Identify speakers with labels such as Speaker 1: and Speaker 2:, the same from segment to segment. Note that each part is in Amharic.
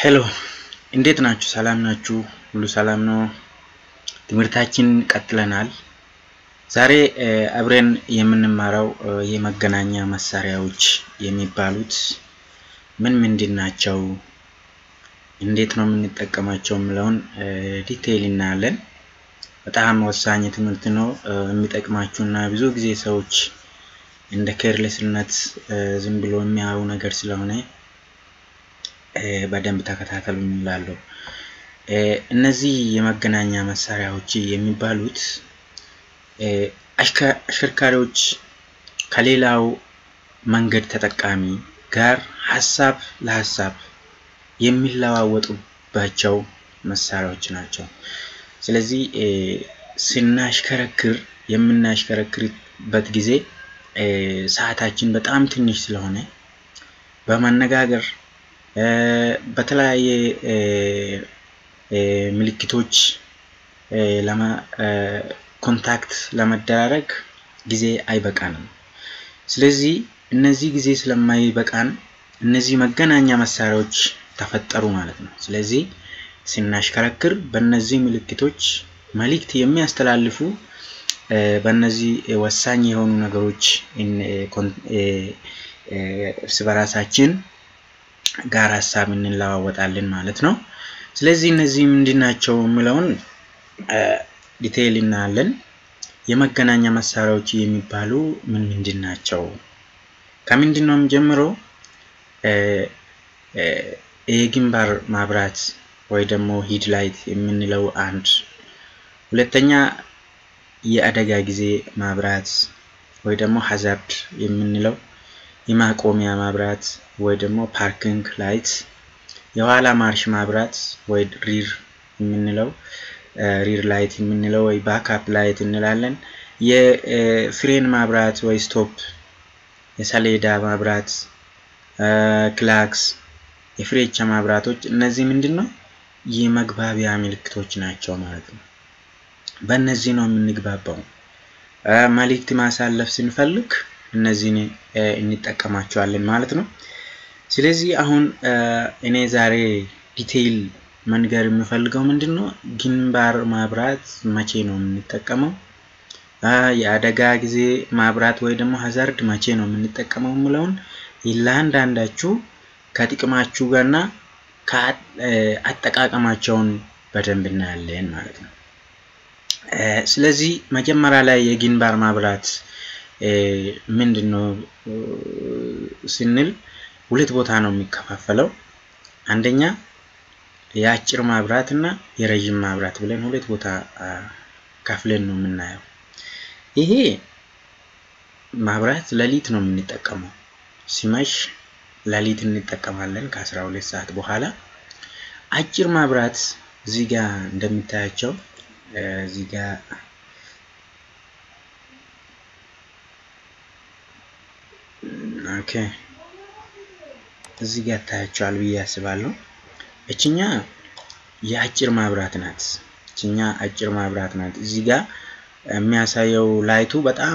Speaker 1: ሄሎ እንዴት ናችሁ? ሰላም ናችሁ? ሁሉ ሰላም ነው? ትምህርታችን ቀጥለናል። ዛሬ አብረን የምንማረው የመገናኛ መሳሪያዎች የሚባሉት ምን ምንድን ናቸው፣ እንዴት ነው የምንጠቀማቸው የሚለውን ዲቴይል እናያለን። በጣም ወሳኝ ትምህርት ነው የሚጠቅማችሁ እና ብዙ ጊዜ ሰዎች እንደ ኬርሌስነት ዝም ብሎ የሚያዩ ነገር ስለሆነ በደንብ ተከታተሉ እንላለሁ። እነዚህ የመገናኛ መሳሪያዎች የሚባሉት አሽከርካሪዎች ከሌላው መንገድ ተጠቃሚ ጋር ሀሳብ ለሀሳብ የሚለዋወጡባቸው መሳሪያዎች ናቸው። ስለዚህ ስናሽከረክር የምናሽከረክርበት ጊዜ ሰዓታችን በጣም ትንሽ ስለሆነ በመነጋገር በተለያየ ምልክቶች ኮንታክት ለመደራረግ ጊዜ አይበቃንም። ስለዚህ እነዚህ ጊዜ ስለማይበቃን እነዚህ መገናኛ መሳሪያዎች ተፈጠሩ ማለት ነው። ስለዚህ ስናሽከረክር በእነዚህ ምልክቶች መልእክት የሚያስተላልፉ በእነዚህ ወሳኝ የሆኑ ነገሮች እርስ በራሳችን ጋር ሀሳብ እንለዋወጣለን ማለት ነው። ስለዚህ እነዚህ ምንድን ናቸው የሚለውን ዲቴይል እናያለን። የመገናኛ መሳሪያዎች የሚባሉ ምን ምንድን ናቸው? ከምንድን ነው የምጀምረው? የግንባር ማብራት ወይ ደግሞ ሂድ ላይት የምንለው አንድ፣ ሁለተኛ የአደጋ ጊዜ ማብራት ወይ ደግሞ ሀዛርድ የምንለው የማቆሚያ ማብራት ወይ ደግሞ ፓርኪንግ ላይት፣ የኋላ ማርሽ ማብራት ወይ ሪር የምንለው ሪር ላይት የምንለው ወይ ባክአፕ ላይት እንላለን። የፍሬን ማብራት ወይ ስቶፕ፣ የሰሌዳ ማብራት፣ ክላክስ፣ የፍሬቻ ማብራቶች እነዚህ ምንድን ነው የመግባቢያ ምልክቶች ናቸው ማለት ነው። በእነዚህ ነው የምንግባባው። መልእክት ማሳለፍ ስንፈልግ እነዚህን እንጠቀማቸዋለን ማለት ነው። ስለዚህ አሁን እኔ ዛሬ ዲቴይል መንገር የምፈልገው ምንድን ነው ግንባር ማብራት መቼ ነው የምንጠቀመው፣ የአደጋ ጊዜ ማብራት ወይ ደግሞ ሀዛርድ መቼ ነው የምንጠቀመው የምለውን ለአንዳንዳችሁ ከጥቅማችሁ ጋርና አጠቃቀማቸውን በደንብ እናያለን ማለት ነው። ስለዚህ መጀመሪያ ላይ የግንባር ማብራት ምንድን ነው ስንል ሁለት ቦታ ነው የሚከፋፈለው። አንደኛ የአጭር ማብራት እና የረዥም ማብራት ብለን ሁለት ቦታ ከፍለን ነው የምናየው። ይሄ ማብራት ሌሊት ነው የምንጠቀመው። ሲመሽ ሌሊት እንጠቀማለን ከአስራ ሁለት ሰዓት በኋላ። አጭር ማብራት እዚህ ጋር እንደሚታያቸው እዚህ ጋር ኦኬ እዚህ ጋር ታያቸዋል ብዬ አስባለሁ። እችኛ የአጭር ማብራት ናት። እችኛ አጭር ማብራት ናት። እዚህ ጋር የሚያሳየው ላይቱ በጣም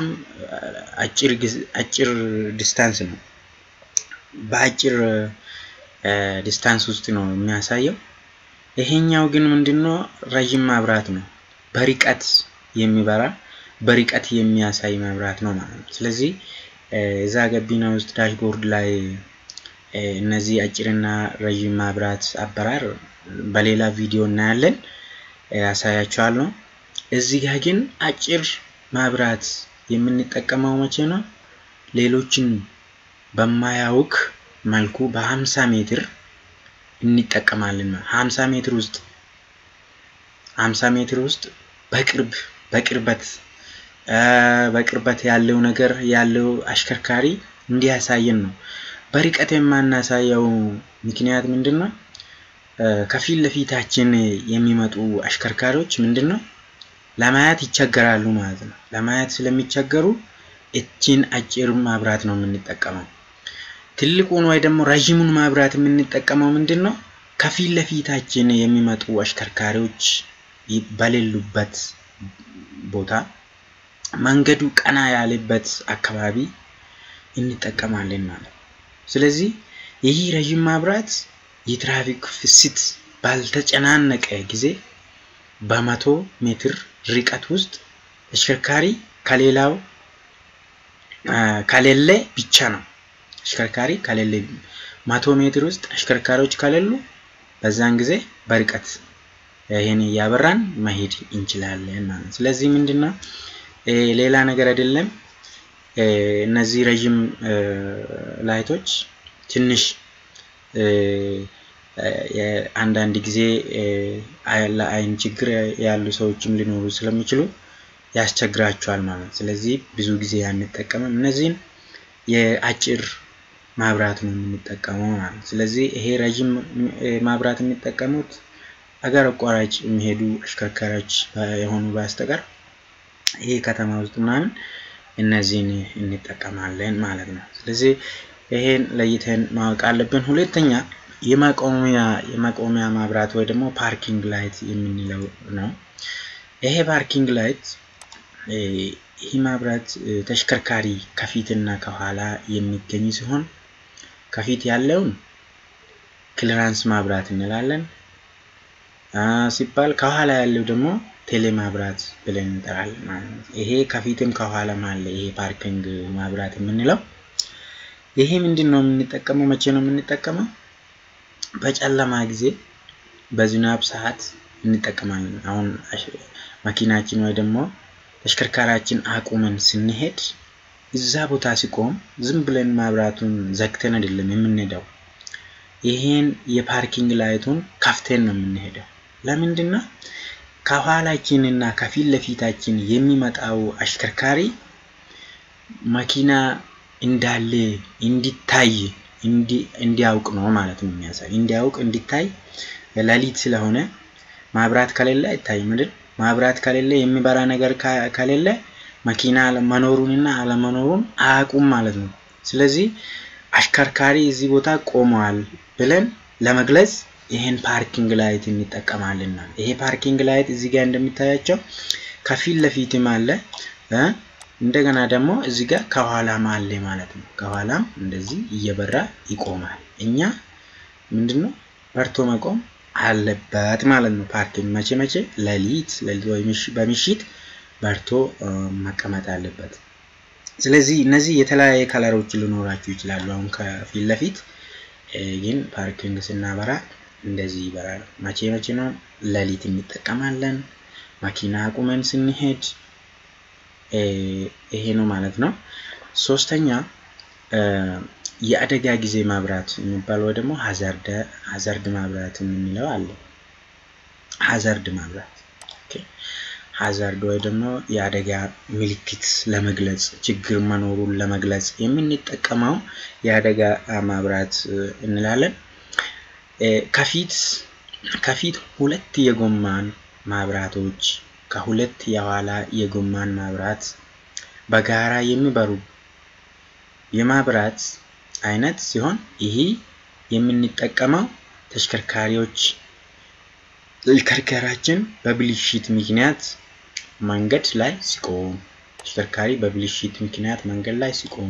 Speaker 1: አጭር ዲስታንስ ነው። በአጭር ዲስታንስ ውስጥ ነው የሚያሳየው። ይሄኛው ግን ምንድነው ረዥም ማብራት ነው። በርቀት የሚበራ በርቀት የሚያሳይ መብራት ነው ማለት ነው። ስለዚህ እዛ ገቢና ውስጥ ዳሽቦርድ ላይ እነዚህ አጭርና ረዥም ማብራት አበራር በሌላ ቪዲዮ እናያለን፣ ያሳያችኋለሁ። እዚህ ጋር ግን አጭር ማብራት የምንጠቀመው መቼ ነው? ሌሎችን በማያውክ መልኩ በ50 ሜትር እንጠቀማለን። 50 ሜትር ውስጥ 50 ሜትር ውስጥ በቅርብ በቅርበት በቅርበት ያለው ነገር ያለው አሽከርካሪ እንዲያሳየን ነው። በርቀት የማናሳየው ምክንያት ምንድን ነው? ከፊት ለፊታችን የሚመጡ አሽከርካሪዎች ምንድን ነው ለማየት ይቸገራሉ ማለት ነው። ለማየት ስለሚቸገሩ እችን አጭር ማብራት ነው የምንጠቀመው። ትልቁን ወይ ደግሞ ረዥሙን ማብራት የምንጠቀመው ምንድን ነው ከፊት ለፊታችን የሚመጡ አሽከርካሪዎች በሌሉበት ቦታ መንገዱ ቀና ያለበት አካባቢ እንጠቀማለን ማለት ነው። ስለዚህ ይህ ረዥም ማብራት የትራፊክ ፍሰት ባልተጨናነቀ ጊዜ በመቶ ሜትር ርቀት ውስጥ ተሽከርካሪ ከሌላው ከሌለ ብቻ ነው። ተሽከርካሪ ከሌለ መቶ ሜትር ውስጥ ተሽከርካሪዎች ከሌሉ በዛን ጊዜ በርቀት ይህን እያበራን መሄድ እንችላለን ማለት ነው። ስለዚህ ምንድነው ሌላ ነገር አይደለም። እነዚህ ረዥም ላይቶች ትንሽ አንዳንድ ጊዜ ለአይን ችግር ያሉ ሰዎችም ሊኖሩ ስለሚችሉ ያስቸግራቸዋል ማለት ነው። ስለዚህ ብዙ ጊዜ አንጠቀምም። እነዚህን የአጭር ማብራት ነው የምንጠቀመው ማለት ነው። ስለዚህ ይሄ ረዥም ማብራት የሚጠቀሙት አገር አቋራጭ የሚሄዱ አሽከርካሪዎች የሆኑ በስተቀር ይሄ ከተማ ውስጥ ምናምን እነዚህን እንጠቀማለን ማለት ነው። ስለዚህ ይሄን ለይተን ማወቅ አለብን። ሁለተኛ የማቆሚያ የማቆሚያ ማብራት ወይ ደግሞ ፓርኪንግ ላይት የምንለው ነው። ይሄ ፓርኪንግ ላይት ይህ ማብራት ተሽከርካሪ ከፊትና ከኋላ የሚገኝ ሲሆን ከፊት ያለውን ክሊራንስ ማብራት እንላለን ሲባል ከኋላ ያለው ደግሞ ቴሌ ማብራት ብለን እንጠራለን ማለት ነው። ይሄ ከፊትም ከኋላም አለ። ይሄ ፓርኪንግ ማብራት የምንለው ይሄ ምንድን ነው የምንጠቀመው? መቼ ነው የምንጠቀመው? በጨለማ ጊዜ በዝናብ ሰዓት እንጠቀማለን። አሁን መኪናችን ወይ ደግሞ ተሽከርካሪያችን አቁመን ስንሄድ እዛ ቦታ ሲቆም ዝም ብለን ማብራቱን ዘግተን አይደለም የምንሄደው። ይሄን የፓርኪንግ ላይቱን ከፍተን ነው የምንሄደው። ለምንድን ነው? ከኋላችን እና ከፊት ለፊታችን የሚመጣው አሽከርካሪ መኪና እንዳለ እንዲታይ እንዲያውቅ ነው ማለት ነው የሚያሳይ እንዲያውቅ እንዲታይ ሌሊት ስለሆነ ማብራት ከሌለ አይታይም አይደል? ማብራት ከሌለ የሚበራ ነገር ከሌለ መኪና መኖሩንና አለመኖሩን አያውቁም ማለት ነው። ስለዚህ አሽከርካሪ እዚህ ቦታ ቆመዋል ብለን ለመግለጽ ይሄን ፓርኪንግ ላይት እንጠቀማለን። ይሄ ፓርኪንግ ላይት እዚህ ጋር እንደሚታያቸው ከፊት ለፊትም አለ እንደገና ደግሞ እዚህ ጋር ከኋላም አለ ማለት ነው። ከኋላም እንደዚህ እየበራ ይቆማል። እኛ ምንድነው በርቶ መቆም አለበት ማለት ነው። ፓርኪንግ መቼ መቼ? ሌሊት ሌሊት ወይ በምሽት በርቶ መቀመጥ አለበት። ስለዚህ እነዚህ የተለያየ ከለሮች ሊኖራቸው ይችላሉ። አሁን ከፊት ለፊት ግን ፓርኪንግ ስናበራ እንደዚህ ይበራል። መቼ መቼ ነው? ሌሊት እንጠቀማለን። መኪና አቁመን ስንሄድ ይሄ ነው ማለት ነው። ሶስተኛ የአደጋ ጊዜ ማብራት የሚባል ወይ ደግሞ ሀዛርድ ሀዛርድ ማብራት የምንለው አለ። ሀዛርድ ማብራት ሀዛርድ ወይ ደግሞ የአደጋ ምልክት ለመግለጽ ችግር መኖሩን ለመግለጽ የምንጠቀመው የአደጋ ማብራት እንላለን። ከፊት ከፊት ሁለት የጎማን ማብራቶች ከሁለት የኋላ የጎማን ማብራት በጋራ የሚበሩ የማብራት አይነት ሲሆን ይህ የምንጠቀመው ተሽከርካሪዎች ተሽከርካሪያችን በብልሽት ምክንያት መንገድ ላይ ሲቆም ተሽከርካሪ በብልሽት ምክንያት መንገድ ላይ ሲቆም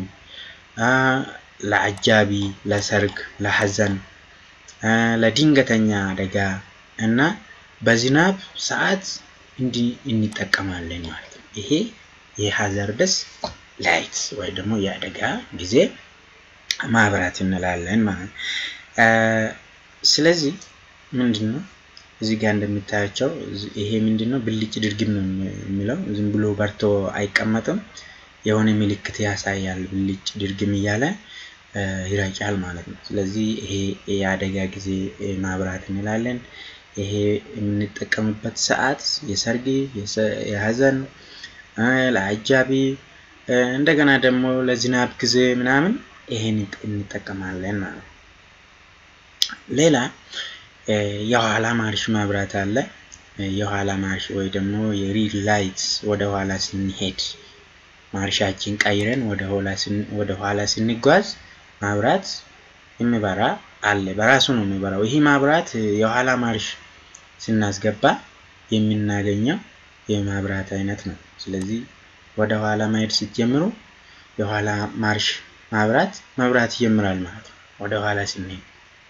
Speaker 1: ለአጃቢ፣ ለሰርግ፣ ለሀዘን፣ ለድንገተኛ አደጋ እና በዝናብ ሰዓት እንዲህ እንጠቀማለን ማለት ነው። ይሄ የሀዛርደስ ላይት ወይ ደግሞ የአደጋ ጊዜ ማብራት እንላለን ማለት ነው። ስለዚህ ምንድን ነው እዚህ ጋር እንደሚታያቸው ይሄ ምንድን ነው ብልጭ ድርግም ነው የሚለው ዝም ብሎ በርቶ አይቀመጥም። የሆነ ምልክት ያሳያል ብልጭ ድርግም እያለ ይረጫል ማለት ነው። ስለዚህ ይሄ የአደጋ ጊዜ ማብራት እንላለን። ይሄ የምንጠቀምበት ሰዓት የሰርግ፣ የሀዘን፣ ለአጃቢ እንደገና ደግሞ ለዝናብ ጊዜ ምናምን ይሄን እንጠቀማለን ማለት ነው። ሌላ የኋላ ማርሽ ማብራት አለ። የኋላ ማርሽ ወይ ደግሞ የሪል ላይት ወደ ኋላ ስንሄድ ማርሻችን ቀይረን ወደ ኋላ ስንጓዝ ማብራት የሚበራ አለ። በራሱ ነው የሚበራው። ይህ ማብራት የኋላ ማርሽ ስናስገባ የምናገኘው የማብራት አይነት ነው። ስለዚህ ወደ ኋላ ማሄድ ስትጀምሩ የኋላ ማርሽ ማብራት መብራት ይጀምራል ማለት ነው። ወደ ኋላ ስንሄድ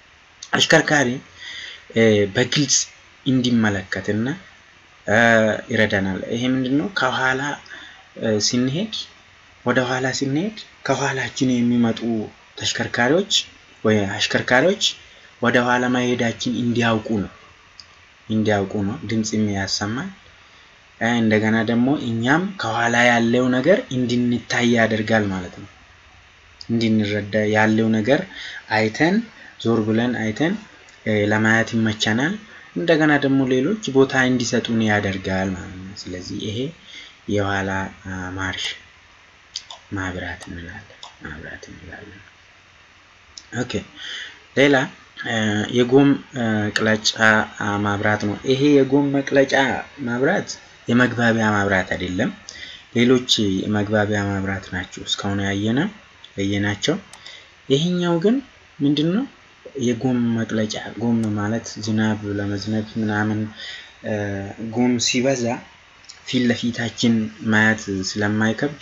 Speaker 1: አሽከርካሪ በግልጽ እንዲመለከትና ይረዳናል። ይሄ ምንድነው? ከኋላ ስንሄድ ወደ ኋላ ስንሄድ ከኋላችን የሚመጡ ተሽከርካሪዎች ወይ አሽከርካሪዎች ወደ ኋላ መሄዳችን እንዲያውቁ ነው እንዲያውቁ ነው ድምፅም ያሰማል። እንደገና ደግሞ እኛም ከኋላ ያለው ነገር እንድንታይ ያደርጋል ማለት ነው። እንድንረዳ ያለው ነገር አይተን ዞር ብለን አይተን ለማየት ይመቸናል። እንደገና ደግሞ ሌሎች ቦታ እንዲሰጡን ያደርጋል ማለት ነው። ስለዚህ ይሄ የኋላ ማርሽ ማብራት እንላለን ማብራት እንላለን። ኦኬ ሌላ የጎም መቅለጫ ማብራት ነው። ይሄ የጎም መቅለጫ ማብራት የመግባቢያ ማብራት አይደለም። ሌሎች የመግባቢያ ማብራት ናቸው እስካሁን ያየነ ያየናቸው። ይሄኛው ግን ምንድን ነው? የጎም መቅለጫ ጎም ማለት ዝናብ ለመዝነብ ምናምን ጎም ሲበዛ ፊት ለፊታችን ማየት ስለማይከብድ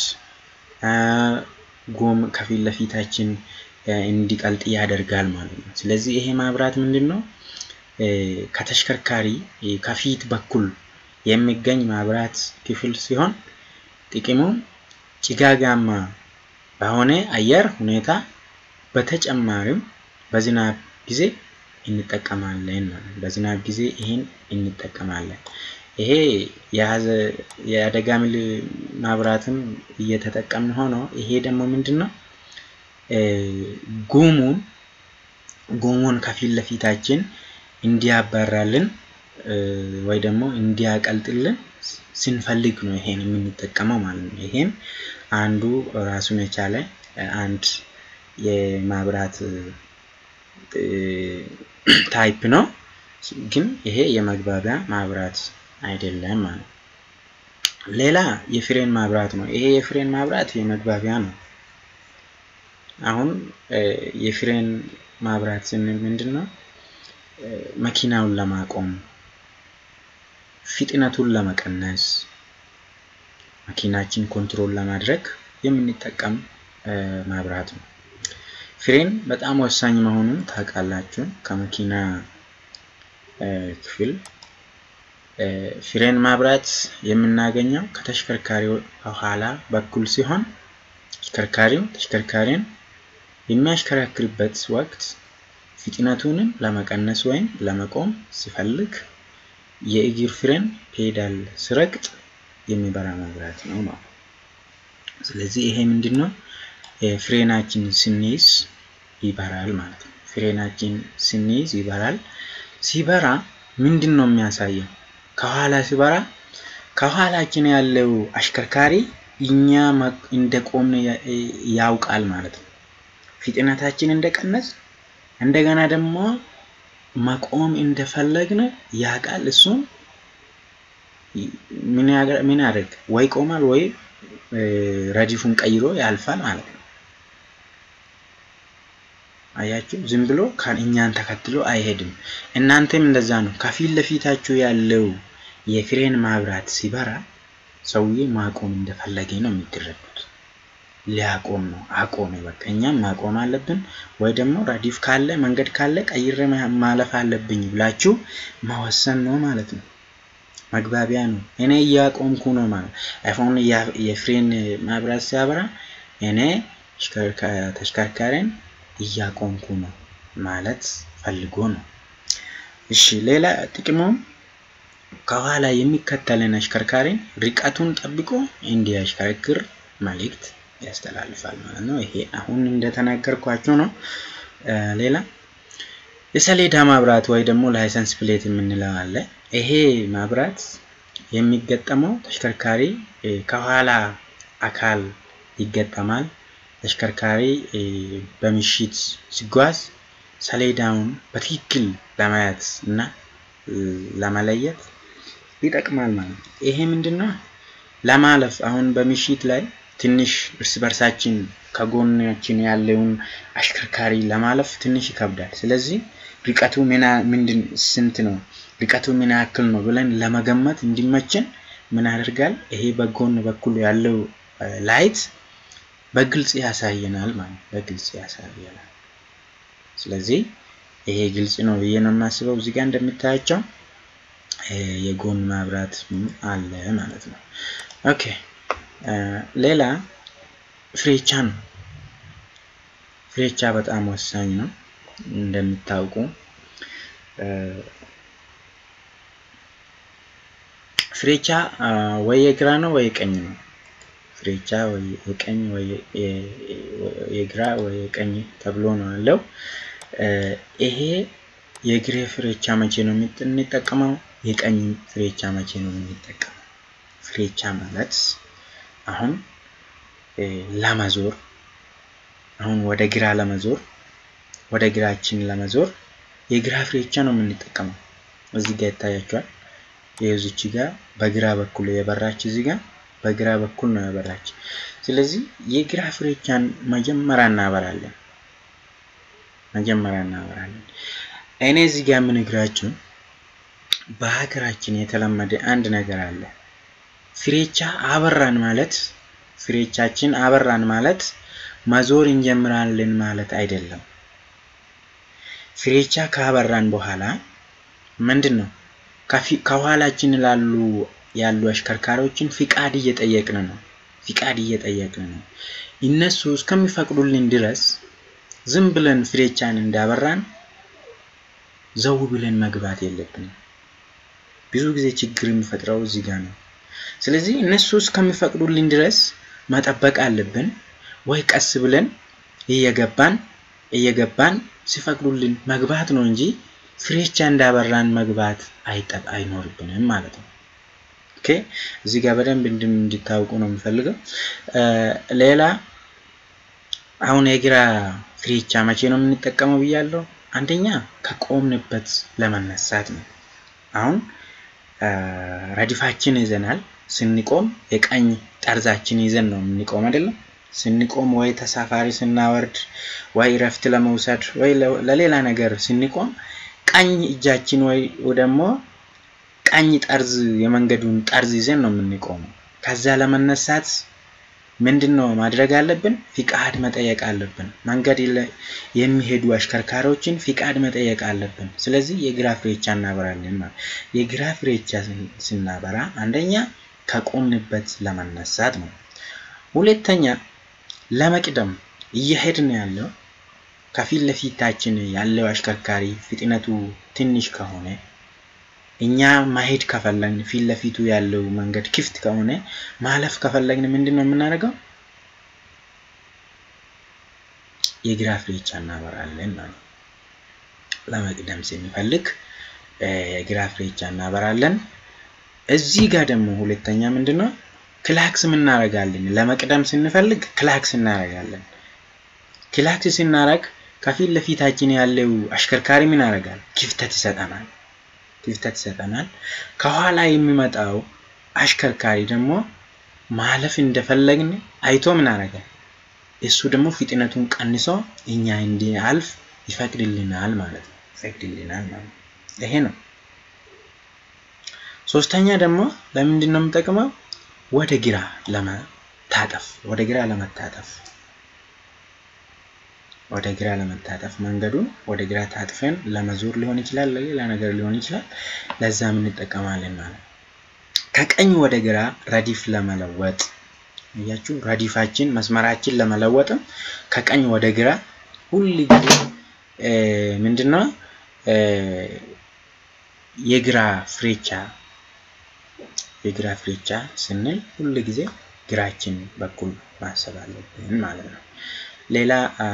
Speaker 1: ጎም ከፊት ለፊታችን እንዲቀልጥ ያደርጋል ማለት ነው። ስለዚህ ይሄ ማብራት ምንድን ነው? ከተሽከርካሪ ከፊት በኩል የሚገኝ ማብራት ክፍል ሲሆን ጥቅሙም ጭጋጋማ በሆነ አየር ሁኔታ በተጨማሪም በዝናብ ጊዜ እንጠቀማለን ማለት ነው። በዝናብ ጊዜ ይሄን እንጠቀማለን። ይሄ የአደጋ ማብራትም እየተጠቀምን ሆኖ ይሄ ደግሞ ምንድን ነው? ጉሙን ጉሙን ከፊት ለፊታችን እንዲያባራልን ወይ ደግሞ እንዲያቀልጥልን ስንፈልግ ነው ይሄን የምንጠቀመው ማለት ነው። ይሄም አንዱ ራሱን የቻለ አንድ የማብራት ታይፕ ነው። ግን ይሄ የመግባቢያ ማብራት አይደለም ማለት ነው። ሌላ የፍሬን ማብራት ነው። ይሄ የፍሬን ማብራት የመግባቢያ ነው። አሁን የፍሬን ማብራት ስንል ምንድን ነው? መኪናውን ለማቆም ፍጥነቱን ለመቀነስ መኪናችን ኮንትሮል ለማድረግ የምንጠቀም ማብራት ነው። ፍሬን በጣም ወሳኝ መሆኑን ታውቃላችሁ። ከመኪና ክፍል ፍሬን ማብራት የምናገኘው ከተሽከርካሪው ከኋላ በኩል ሲሆን ተሽከርካሪው ተሽከርካሪን የሚያሽከረክርበት ወቅት ፍጥነቱንም ለመቀነስ ወይም ለመቆም ሲፈልግ የእግር ፍሬን ፔዳል ሲረግጥ የሚበራ መብራት ነው ማለት ነው። ስለዚህ ይሄ ምንድን ነው? ፍሬናችን ስንይዝ ይበራል ማለት ነው። ፍሬናችን ስንይዝ ይበራል። ሲበራ ምንድን ነው የሚያሳየው? ከኋላ ሲበራ ከኋላችን ያለው አሽከርካሪ እኛ እንደቆምን ያውቃል ማለት ነው። ፍጥነታችን እንደቀነስ እንደገና ደግሞ መቆም እንደፈለግን ያውቃል። እሱም ምን ያደርግ ወይ ቆማል ወይ ረዲፉን ቀይሮ ያልፋል ማለት ነው። አያችሁ፣ ዝም ብሎ እኛን ተከትሎ አይሄድም። እናንተም እንደዛ ነው። ከፊት ለፊታችሁ ያለው የፍሬን ማብራት ሲበራ ሰውዬ ማቆም እንደፈለገ ነው የሚደረጉት። ሊያቆም ነው። አቆመ፣ በቃ እኛም ማቆም አለብን፣ ወይ ደግሞ ረዲፍ ካለ መንገድ ካለ ቀይሬ ማለፍ አለብኝ ብላችሁ መወሰን ነው ማለት ነው። መግባቢያ ነው። እኔ እያቆምኩ ነው ማለት አይፎን የፍሬን ማብራት ሲያበራ እኔ ተሽከርካሪን እያቆምኩ ነው ማለት ፈልጎ ነው። እሺ ሌላ ጥቅሙም ከኋላ የሚከተለን አሽከርካሪን ርቀቱን ጠብቆ እንዲያሽከረክር መልእክት ያስተላልፋል ማለት ነው። ይሄ አሁን እንደተናገርኳቸው ነው። ሌላ የሰሌዳ ማብራት ወይ ደግሞ ላይሰንስ ፕሌት የምንለው አለ። ይሄ ማብራት የሚገጠመው ተሽከርካሪ ከኋላ አካል ይገጠማል። ተሽከርካሪ በምሽት ሲጓዝ ሰሌዳውን በትክክል ለማየት እና ለመለየት ይጠቅማል ማለት ነው። ይሄ ምንድነው? ለማለፍ አሁን በምሽት ላይ ትንሽ እርስ በርሳችን ከጎናችን ያለውን አሽከርካሪ ለማለፍ ትንሽ ይከብዳል። ስለዚህ ርቀቱ ምንድን ስንት ነው፣ ርቀቱ ምን ያክል ነው ብለን ለመገመት እንዲመችን ምን ያደርጋል? ይሄ በጎን በኩል ያለው ላይት በግልጽ ያሳየናል ማለት በግልጽ ያሳየናል። ስለዚህ ይሄ ግልጽ ነው ብዬ ነው የማስበው። እዚህ ጋር እንደምታያቸው የጎን መብራት አለ ማለት ነው። ኦኬ ሌላ ፍሬቻ ነው። ፍሬቻ በጣም ወሳኝ ነው እንደምታውቁ ፍሬቻ ወይ የግራ ነው ወይ የቀኝ ነው። ፍሬቻ ወይ የቀኝ ወይ የግራ ወይ የቀኝ ተብሎ ነው ያለው። ይሄ የግሬ ፍሬቻ መቼ ነው የምንጠቀመው? የቀኝ ፍሬቻ መቼ ነው የምንጠቀመው? ፍሬቻ ማለት አሁን ለመዞር አሁን ወደ ግራ ለመዞር ወደ ግራችን ለመዞር የግራ ፍሬቻ ነው የምንጠቀመው። እዚህ ጋር ይታያቸዋል። የዚች ጋር በግራ በኩል የበራች እዚህ ጋር በግራ በኩል ነው የበራች። ስለዚህ የግራ ፍሬቻን መጀመሪያ እናበራለን። መጀመሪያ እናበራለን። እኔ እዚህ ጋር የምነግራችሁ በሀገራችን የተለመደ አንድ ነገር አለ። ፍሬቻ አበራን ማለት ፍሬቻችን አበራን ማለት መዞር እንጀምራለን ማለት አይደለም። ፍሬቻ ካበራን በኋላ ምንድን ነው ከኋላችን ላሉ ያሉ አሽከርካሪዎችን ፍቃድ እየጠየቅን ነው። ፍቃድ እየጠየቅን ነው። እነሱ እስከሚፈቅዱልን ድረስ ዝም ብለን ፍሬቻን እንዳበራን ዘው ብለን መግባት የለብንም። ብዙ ጊዜ ችግር የሚፈጥረው እዚህ ጋር ነው። ስለዚህ እነሱ እስከሚፈቅዱልን ድረስ መጠበቅ አለብን፣ ወይ ቀስ ብለን እየገባን እየገባን ሲፈቅዱልን መግባት ነው እንጂ ፍሬቻ እንዳበራን መግባት አይኖርብንም ማለት ነው። ኦኬ እዚህ ጋር በደንብ እንድታውቁ ነው የምፈልገው። ሌላ አሁን የግራ ፍሬቻ መቼ ነው የምንጠቀመው ብያለሁ። አንደኛ ከቆምንበት ለመነሳት ነው። አሁን ረድፋችን ይዘናል። ስንቆም የቀኝ ጠርዛችን ይዘን ነው የምንቆም አይደለም። ስንቆም ወይ ተሳፋሪ ስናወርድ ወይ እረፍት ለመውሰድ ወይ ለሌላ ነገር ስንቆም ቀኝ እጃችን ወይ ደግሞ ቀኝ ጠርዝ የመንገዱን ጠርዝ ይዘን ነው የምንቆመው። ከዛ ለመነሳት ምንድን ነው ማድረግ አለብን? ፍቃድ መጠየቅ አለብን። መንገድ የሚሄዱ አሽከርካሪዎችን ፍቃድ መጠየቅ አለብን። ስለዚህ የግራ ፍሬቻ እናበራለን ማለት የግራ ፍሬቻ ስናበራ አንደኛ ከቆምንበት ለመነሳት ነው። ሁለተኛ ለመቅደም እየሄድን ያለው ከፊት ለፊታችን ያለው አሽከርካሪ ፍጥነቱ ትንሽ ከሆነ እኛ ማሄድ ከፈለግን ፊት ለፊቱ ያለው መንገድ ክፍት ከሆነ ማለፍ ከፈለግን ምንድን ነው የምናደርገው? የግራ ፍሬቻ እናበራለን ማለት ለመቅደም ስንፈልግ የግራ ፍሬቻ እናበራለን። እዚህ ጋር ደግሞ ሁለተኛ ምንድን ነው ክላክስ እናደርጋለን። ለመቅደም ስንፈልግ ክላክስ እናደርጋለን። ክላክስ ስናደርግ ከፊት ለፊታችን ያለው አሽከርካሪ ምን ያደርጋል? ክፍተት ይሰጠናል ክፍተት ይሰጠናል። ከኋላ የሚመጣው አሽከርካሪ ደግሞ ማለፍ እንደፈለግን አይቶ ምን ያደርጋል? እሱ ደግሞ ፍጥነቱን ቀንሶ እኛ እንዲያልፍ ይፈቅድልናል ማለት ነው። ይፈቅድልናል ማለት ነው። ይሄ ነው። ሶስተኛ ደግሞ ለምንድን ነው የምጠቅመው? ወደ ግራ ለመታጠፍ ወደ ግራ ለመታጠፍ ወደ ግራ ለመታጠፍ መንገዱን ወደ ግራ ታጥፈን ለመዞር ሊሆን ይችላል፣ ለሌላ ነገር ሊሆን ይችላል። ለዛም እንጠቀማለን ማለት ነው። ከቀኝ ወደ ግራ ረዲፍ ለመለወጥ እያችሁ ረዲፋችን መስመራችን ለመለወጥም ከቀኝ ወደ ግራ ሁል ጊዜ ምንድነው የግራ ፍሬቻ የግራ ፍሬቻ ስንል ሁል ጊዜ ግራችን በኩል ማሰብ አለብን ማለት ነው። ሌላ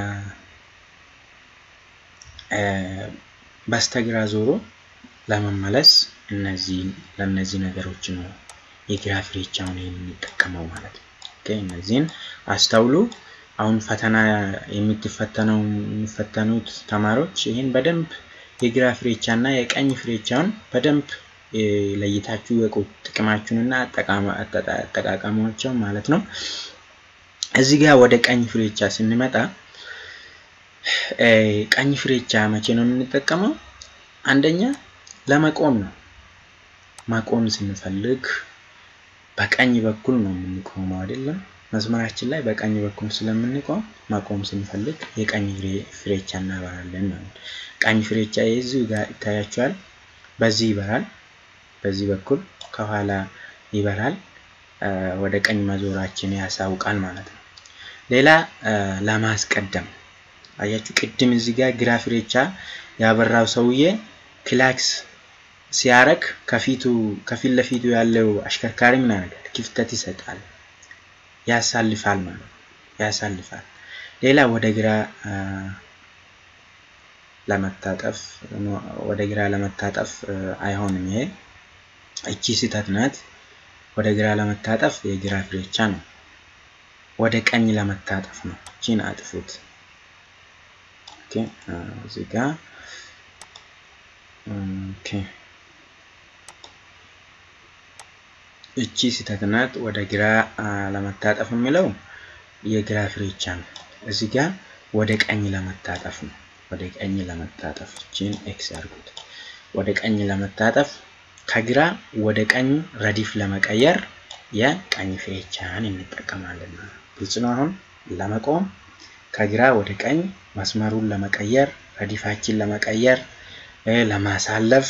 Speaker 1: በስተግራ ዞሮ ለመመለስ እነዚህ ለእነዚህ ነገሮች ነው የግራ ፍሬቻውን የምንጠቀመው ማለት ነው። ኦኬ እነዚህን አስተውሉ። አሁን ፈተና የምትፈተነው የሚፈተኑት ተማሪዎች ይህን በደንብ የግራ ፍሬቻ እና የቀኝ ፍሬቻውን በደንብ ለይታችሁ የቁ ጥቅማችሁንና አጠቃቀማቸው ማለት ነው። እዚህ ጋር ወደ ቀኝ ፍሬቻ ስንመጣ ቀኝ ፍሬቻ መቼ ነው የምንጠቀመው? አንደኛ ለመቆም ነው። መቆም ስንፈልግ በቀኝ በኩል ነው የምንቆመው አይደለም። መስመራችን ላይ በቀኝ በኩል ስለምንቆም ማቆም ስንፈልግ የቀኝ ፍሬቻ እናበራለን ማለት ነው። ቀኝ ፍሬቻ የዚሁ ጋር ይታያቸዋል። በዚህ ይበራል፣ በዚህ በኩል ከኋላ ይበራል። ወደ ቀኝ መዞራችን ያሳውቃል ማለት ነው። ሌላ ለማስቀደም አያችሁ፣ ቅድም እዚህ ጋር ግራ ፍሬቻ ያበራው ሰውዬ ክላክስ ሲያረግ ከፊቱ ከፊት ለፊቱ ያለው አሽከርካሪ ምን ያደርጋል? ክፍተት ይሰጣል፣ ያሳልፋል ማለት ነው። ያሳልፋል። ሌላ ወደ ግራ ለመታጠፍ ወደ ግራ ለመታጠፍ አይሆንም። ይሄ እቺ ስህተት ናት። ወደ ግራ ለመታጠፍ የግራ ፍሬቻ ነው። ወደ ቀኝ ለመታጠፍ ነው። እቺን አጥፉት። ኦኬ እዚህ ጋር ኦኬ እቺ ስህተት ናት። ወደ ግራ ለመታጠፍ የሚለው የግራ ፍሬቻ ነው። እዚህ ጋር ወደ ቀኝ ለመታጠፍ ነው። ወደ ቀኝ ለመታጠፍ እቺን ኤክስ አድርጉት። ወደ ቀኝ ለመታጠፍ ከግራ ወደ ቀኝ ረዲፍ ለመቀየር የቀኝ ፍሬቻን እንጠቀማለን። ግልጽ ነው። አሁን ለመቆም ከግራ ወደ ቀኝ መስመሩን ለመቀየር ረዲፋችን ለመቀየር ለማሳለፍ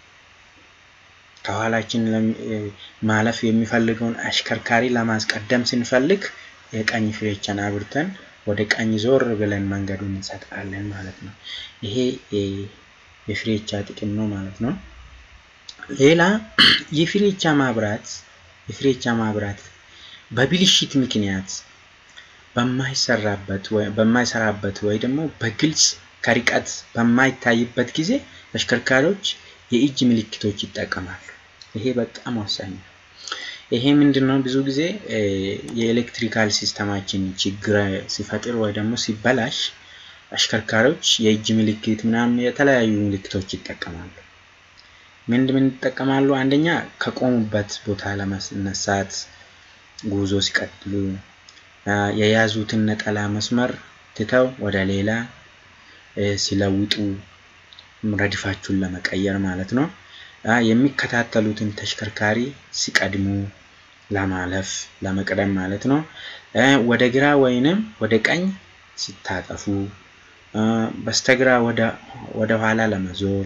Speaker 1: ከኋላችን ማለፍ የሚፈልገውን አሽከርካሪ ለማስቀደም ስንፈልግ የቀኝ ፍሬቻን አብርተን ወደ ቀኝ ዞር ብለን መንገዱን እንሰጣለን ማለት ነው። ይሄ የፍሬቻ ጥቅም ነው ማለት ነው። ሌላ የፍሬቻ ማብራት የፍሬቻ ማብራት በብልሽት ምክንያት በማይሰራበት ወይ በማይሰራበት ወይ ደግሞ በግልጽ ከርቀት በማይታይበት ጊዜ ተሽከርካሪዎች የእጅ ምልክቶች ይጠቀማሉ። ይሄ በጣም ወሳኝ ነው። ይሄ ምንድን ነው? ብዙ ጊዜ የኤሌክትሪካል ሲስተማችን ችግር ሲፈጥር ወይ ደግሞ ሲበላሽ አሽከርካሪዎች የእጅ ምልክት ምናምን የተለያዩ ምልክቶች ይጠቀማሉ። ምንድ ምን ይጠቀማሉ? አንደኛ ከቆሙበት ቦታ ለመነሳት ጉዞ ሲቀጥሉ የያዙትን ነጠላ መስመር ትተው ወደ ሌላ ሲለውጡ ረድፋችሁን ለመቀየር ማለት ነው። የሚከታተሉትን ተሽከርካሪ ሲቀድሙ ለማለፍ ለመቅደም ማለት ነው። ወደ ግራ ወይንም ወደ ቀኝ ሲታጠፉ፣ በስተግራ ወደ ኋላ ለመዞር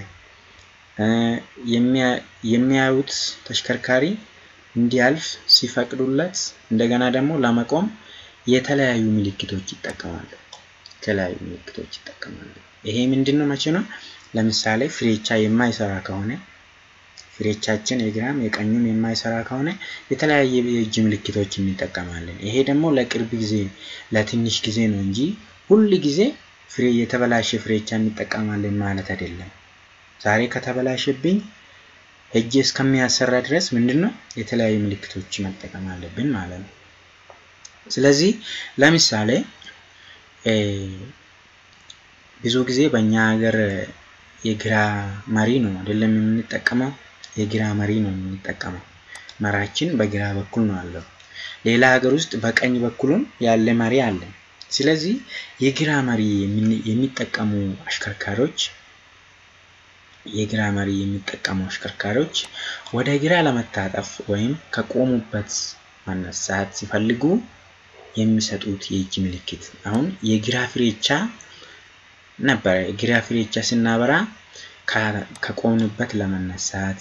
Speaker 1: የሚያዩት ተሽከርካሪ እንዲያልፍ ሲፈቅዱለት፣ እንደገና ደግሞ ለመቆም የተለያዩ ምልክቶች ይጠቀማሉ። የተለያዩ ምልክቶች ይጠቀማሉ። ይሄ ምንድን ነው? መቼ ነው? ለምሳሌ ፍሬቻ የማይሰራ ከሆነ ፍሬቻችን የግራም የቀኙም የማይሰራ ከሆነ የተለያየ የእጅ ምልክቶች እንጠቀማለን። ይሄ ደግሞ ለቅርብ ጊዜ ለትንሽ ጊዜ ነው እንጂ ሁል ጊዜ ፍሬ የተበላሸ ፍሬቻ እንጠቀማለን ማለት አይደለም። ዛሬ ከተበላሸብኝ እጅ እስከሚያሰራ ድረስ ምንድን ነው የተለያዩ ምልክቶች መጠቀም አለብን ማለት ነው። ስለዚህ ለምሳሌ ብዙ ጊዜ በእኛ ሀገር የግራ መሪ ነው አይደለም የምንጠቀመው፣ የግራ መሪ ነው የምንጠቀመው። መራችን በግራ በኩል ነው አለው። ሌላ ሀገር ውስጥ በቀኝ በኩልም ያለ መሪ አለ። ስለዚህ የግራ መሪ የሚጠቀሙ አሽከርካሪዎች የግራ መሪ የሚጠቀሙ አሽከርካሪዎች ወደ ግራ ለመታጠፍ ወይም ከቆሙበት መነሳት ሲፈልጉ የሚሰጡት የእጅ ምልክት አሁን የግራ ፍሬቻ ነበረ። የግራ ፍሬቻ ስናበራ ከቆምንበት ለመነሳት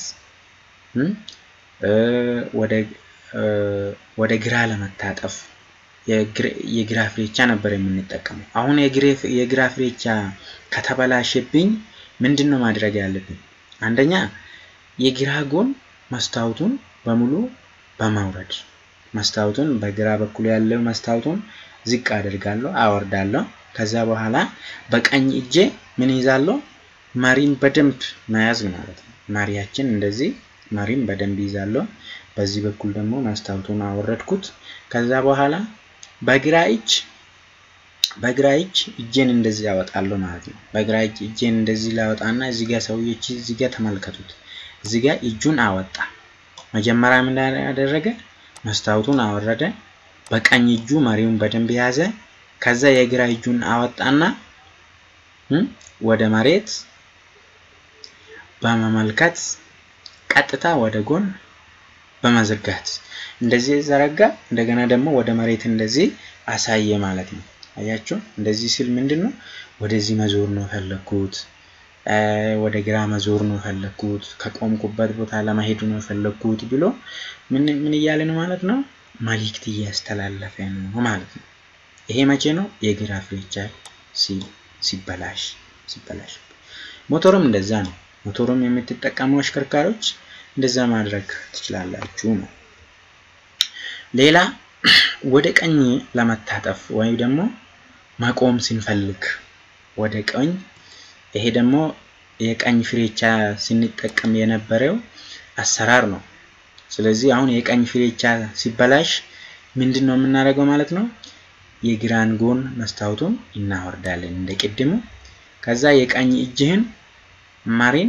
Speaker 1: ወደ ግራ ለመታጠፍ የግራ ፍሬቻ ነበር የምንጠቀመው። አሁን የግራ ፍሬቻ ከተበላሸብኝ ምንድን ነው ማድረግ ያለብን? አንደኛ የግራ ጎን መስታወቱን በሙሉ በማውረድ መስታወቱን በግራ በኩል ያለው መስታወቱን ዝቅ አደርጋለሁ፣ አወርዳለሁ። ከዛ በኋላ በቀኝ እጄ ምን ይዛለሁ? መሪን በደንብ መያዝ ማለት ነው። መሪያችን እንደዚህ መሪን በደንብ ይዛለሁ። በዚህ በኩል ደግሞ መስታወቱን አወረድኩት። ከዛ በኋላ በግራ እጅ በግራ እጅ እጄን እንደዚህ ያወጣለሁ ማለት ነው። በግራ እጅ እጄን እንደዚህ ላወጣና እዚህ ጋር ሰውዬች እዚህ ጋር ተመልከቱት። እዚህ ጋር እጁን አወጣ። መጀመሪያ ምን ያደረገ መስታወቱን አወረደ። በቀኝ እጁ መሪውን በደንብ ያዘ። ከዛ የግራ እጁን አወጣና ወደ መሬት በመመልከት ቀጥታ ወደ ጎን በመዘርጋት እንደዚህ ዘረጋ፣ እንደገና ደግሞ ወደ መሬት እንደዚህ አሳየ ማለት ነው። አያችሁ፣ እንደዚህ ሲል ምንድን ነው ወደዚህ መዞር ነው የፈለግኩት፣ ወደ ግራ መዞር ነው የፈለግኩት፣ ከቆምኩበት ቦታ ለመሄድ ነው የፈለግኩት ብሎ ምን ምን እያለ ነው ማለት ነው? መልእክት እያስተላለፈ ነው ማለት ነው። ይሄ መቼ ነው? የግራ ፍሬቻ ሲበላሽ ሲበላሽ። ሞተሩም እንደዛ ነው። ሞተሩም የምትጠቀሙ አሽከርካሪዎች እንደዛ ማድረግ ትችላላችሁ ነው። ሌላ ወደ ቀኝ ለመታጠፍ ወይም ደግሞ መቆም ስንፈልግ ወደ ቀኝ ይሄ ደግሞ የቀኝ ፍሬቻ ስንጠቀም የነበረው አሰራር ነው። ስለዚህ አሁን የቀኝ ፍሬቻ ሲበላሽ ምንድን ነው የምናደርገው ማለት ነው? የግራን ጎን መስታወቱን እናወርዳለን እንደ ቅድሙ። ከዛ የቀኝ እጅህን መሪን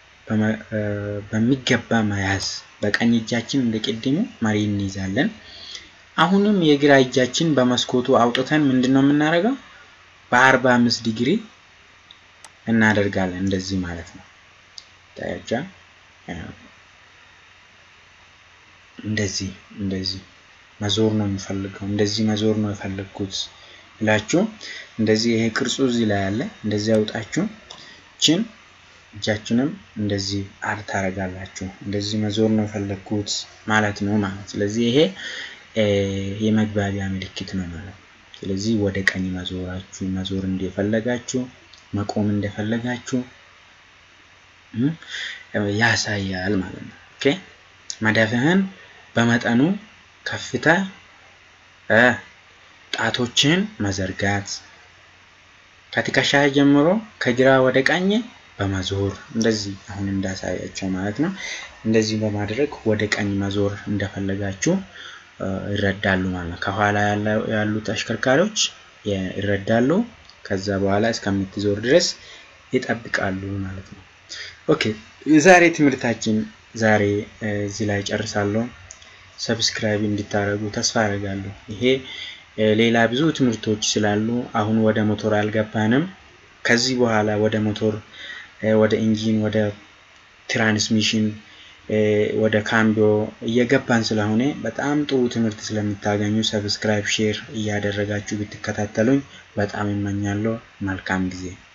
Speaker 1: በሚገባ መያዝ፣ በቀኝ እጃችን እንደ ቅድሙ መሪ እንይዛለን። አሁንም የግራ እጃችን በመስኮቱ አውጥተን ምንድን ነው የምናደርገው? በአርባ አምስት ዲግሪ እናደርጋለን እንደዚህ ማለት ነው። ታያቻ እንደዚህ እንደዚህ መዞር ነው የምፈልገው፣ እንደዚህ መዞር ነው የፈለግኩት ብላችሁ እንደዚህ ይሄ ቅርጹ እዚህ ላይ አለ። እንደዚህ አውጣችሁ ችን እጃችንም እንደዚህ አር ታደርጋላችሁ። እንደዚህ መዞር ነው የፈለግኩት ማለት ነው ማለት ስለዚህ ይሄ የመግባቢያ ምልክት ነው ማለት ነው። ስለዚህ ወደ ቀኝ መዞራችሁ መዞር እንደፈለጋችሁ መቆም እንደፈለጋችሁ ያሳያል ማለት ነው። ኦኬ መዳፍህን በመጠኑ ከፍታ ጣቶችን መዘርጋት ከትከሻ ጀምሮ ከግራ ወደ ቀኝ በመዞር እንደዚህ አሁን እንዳሳያቸው ማለት ነው። እንደዚህ በማድረግ ወደ ቀኝ መዞር እንደፈለጋችሁ ይረዳሉ ማለት ነው። ከኋላ ያሉት አሽከርካሪዎች ይረዳሉ። ከዛ በኋላ እስከምትዞር ድረስ ይጠብቃሉ ማለት ነው። ኦኬ የዛሬ ትምህርታችን ዛሬ እዚህ ላይ ጨርሳለሁ። ሰብስክራይብ እንድታደርጉ ተስፋ አደርጋለሁ። ይሄ ሌላ ብዙ ትምህርቶች ስላሉ አሁን ወደ ሞቶር አልገባንም። ከዚህ በኋላ ወደ ሞቶር፣ ወደ ኢንጂን፣ ወደ ትራንስሚሽን፣ ወደ ካምቢዮ እየገባን ስለሆነ በጣም ጥሩ ትምህርት ስለምታገኙ ሰብስክራይብ፣ ሼር እያደረጋችሁ ብትከታተሉኝ በጣም ይመኛለሁ። መልካም ጊዜ